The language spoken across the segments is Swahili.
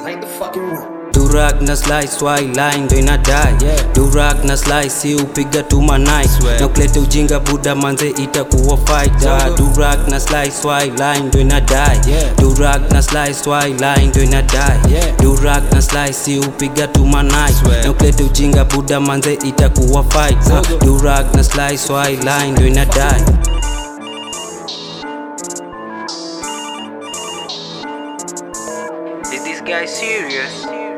like the fucking room. Durag na slice why line ndo inadai Yeah. Durag na slice si upiga tu manai Swear. na kulete ujinga buda manze itakuwa fighter Zongo. Durag na slice why line ndo inadai Yeah. Durag na slice why line ndo inadai Yeah. Durag na slice si upiga tu manai Swear. na kulete ujinga buda manze itakuwa fighter Zongo. Durag na slice why line ndo inadai Is this guy serious?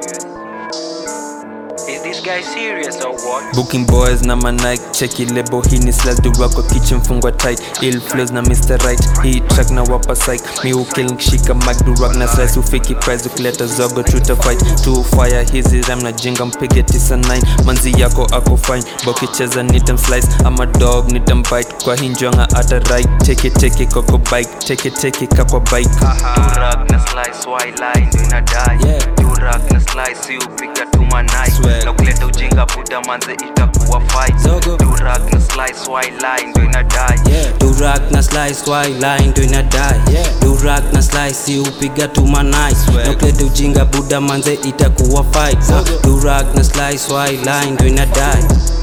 Is this guy serious or what? Booking boys na manike cheki lebo hii ni slash dura kwa kitchen fungwa tight ill flows na Mr. Right hii track na wapa psych mi ukill nikishika mic durak na slice ufiki prize ukileta zogo tuta fight tu fire hizi ram na jinga mpige 99 manzi yako ako fine bokicheza nitam slice ama dog nitam bite kwa hinjwanga ata right cheki cheki koko bike cheki cheki kakwa bike Durak na slice why line ndo inadai Yeah. Durak na slice si upiga tu manai Swag. na kuleta ujinga buda manze itakuwa fight Zogo. Durak na slice why line ndo inadai Yeah. Durak na slice why line ndo inadai Yeah. Durak na slice si upiga tu manai Swag. na kuleta ujinga buda manze itakuwa fight Zogo. Durak na slice why line ndo inadai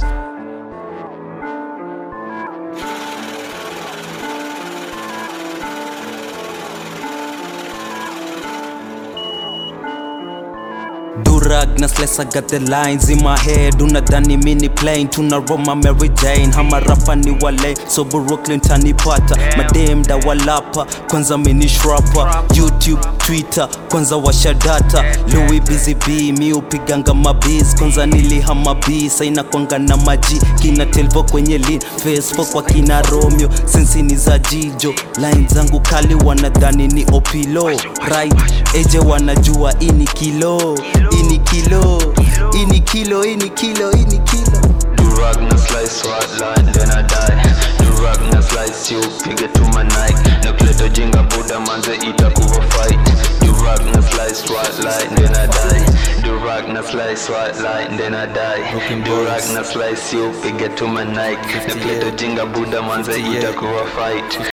Durag na slice I got the lines in my head unadhani mini plane tuna Roma Mary Jane hama rapa ni wale so Brooklyn tanipata madem da walapa kwanza mini shrapa YouTube Twitter kwanza washa data Louis Busy B mi upiganga mabiz kwanza nilihama B saina kwanga na maji kina telvo kwenye lean Facebook kwa kina Romeo sensi ni za jijo line zangu kali wanadhani ni opilo right eje wanajua ini kilo ini kilo ini kilo ini kilo ini kilo Durag na slice white line then I die Durag na slice you piga tu my Nike na kuleta jinga buda manze itakuwa fight Durag na slice white line then I die Durag na slice white line then I die Durag na slice you piga tu my Nike na kuleta jinga buda manze itakuwa fight